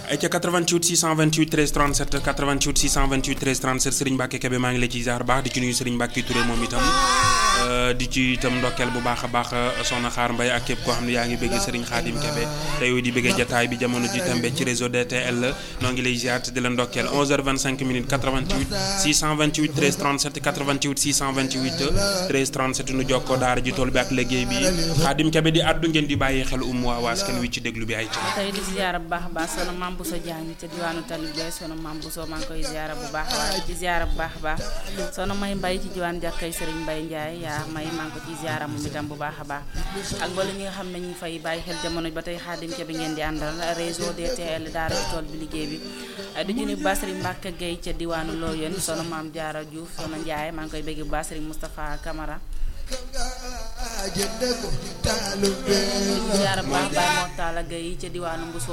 ay ca 88 628 13 37 88 628 13 37 Serigne Mbacke Kebe maa ngi la ciy ziar baax di ci nuyu Serigne Mbacke Touré moom itam di ci itam ndokkeel bu baax a baax soxna Xaar Mbay ak képp koo xam ne yaa ngi bëgg Serigne Khadim Kebe tey di bëggee jataay bi jamono ji tembe ci réseau DTL noo ngi lay ziar te di la ndokkeel 11h25 minutes 88 628 13 37 88 628 13 37 nu jokkoo daara ji tool bi ak liggéey bi Khadim Kebe di addu ngeen di bàyyi xel um waa waaskan wi ci déglu bi ay tey di ziara bu baax a baax sono Mame Bousso Diagne ca diwaanu Tali Gueye sono Mame Bousso maa ngi koy ziara bu baax a baax ci ziara bu baax a baax sono may mbay ci diwaan jàkkay Serigne Mbaye Ndiaye yaa may maa ngi ko ci ziara moom itam bu baax a baax ak wala ñi nga xam ne ñu ngi fay bàyyi xel jamono ba tey Khadim Kebe ngeen di àndal réseau DTL daara ci tool bi liggéey bi di junni bu baax Serigne Mbacke Gueye ca diwaanu Loyenne sono Mame Diarra Diouf sono Ndiaye maa ngi koy bégg bu baax Serigne Moustapha Camara ziara bu baax Baye Mortala Gueye ca diwaanu Mbousso